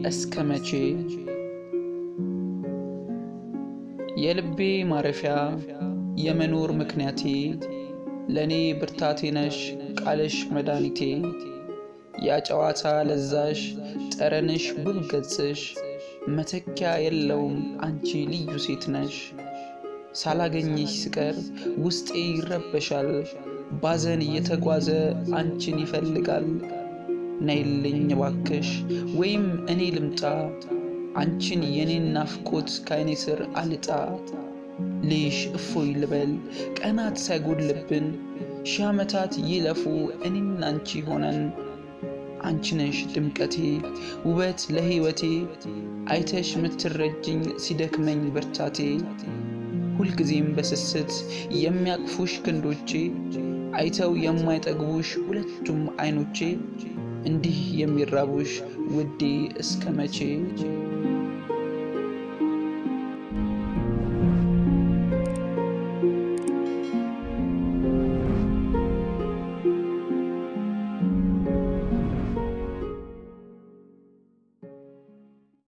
እስከ መቼ የልቤ ማረፊያ የመኖር ምክንያቴ ለእኔ ብርታቴ ነሽ ቃልሽ መድኃኒቴ ያጨዋታ ለዛሽ ጠረንሽ ውብ ገጽሽ መተኪያ የለውም አንቺ ልዩ ሴት ነሽ። ሳላገኝሽ ስቀር ውስጤ ይረበሻል፣ ባዘን እየተጓዘ አንቺን ይፈልጋል። ነይልኝ እባክሽ ወይም እኔ ልምጣ አንቺን የኔን ናፍቆት ከዓይኔ ስር አልጣ ልሽ እፎይ ልበል ቀናት ሳይጎድልብን ሺህ ዓመታት ይለፉ እኔና አንቺ ሆነን አንቺ ነሽ ድምቀቴ ውበት ለሕይወቴ አይተሽ ምትረጅኝ ሲደክመኝ ብርታቴ ሁልጊዜም በስስት የሚያቅፉሽ ክንዶቼ አይተው የማይጠግቡሽ ሁለቱም አይኖቼ እንዲህ የሚራቡሽ ውዴ እስከ መቼ